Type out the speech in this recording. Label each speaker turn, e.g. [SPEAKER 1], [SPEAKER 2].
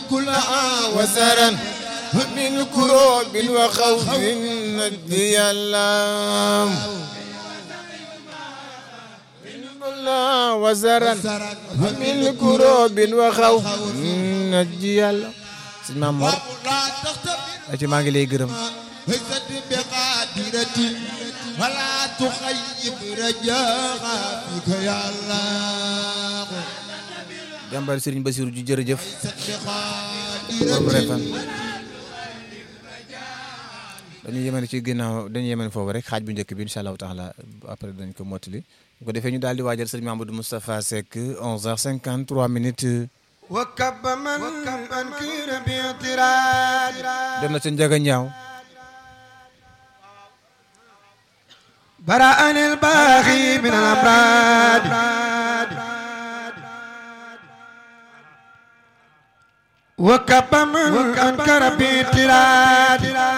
[SPEAKER 1] كلها وزرا من كروب وخوف نجي اللام كلها وزرا من كروب وخوف نجي اللام sëñ Maam Mor
[SPEAKER 2] لا تختم
[SPEAKER 1] ci maa ngi lay gërëm
[SPEAKER 2] هزت بقادرة ولا تخيب رجاها فيك يا الله
[SPEAKER 1] jàmbaar Sëriñ Basiru ju jërëjëf
[SPEAKER 2] هزت
[SPEAKER 1] borom
[SPEAKER 2] بقادرة
[SPEAKER 1] refan dañu yemane ci ginnaaw dañu yemane foofu rek xaaj bu njëkk bi incha allahu taala après dañ ko mottali bu ko defee ñu daal di waajal sëriñ Mamadou Moustapha Seck 11h53 minutes
[SPEAKER 2] وكب من أنكر باعتراض
[SPEAKER 1] dem na ca Njaga Ñaaw
[SPEAKER 2] برأني الباغي من الأمراض وكب من أنكر باعتراض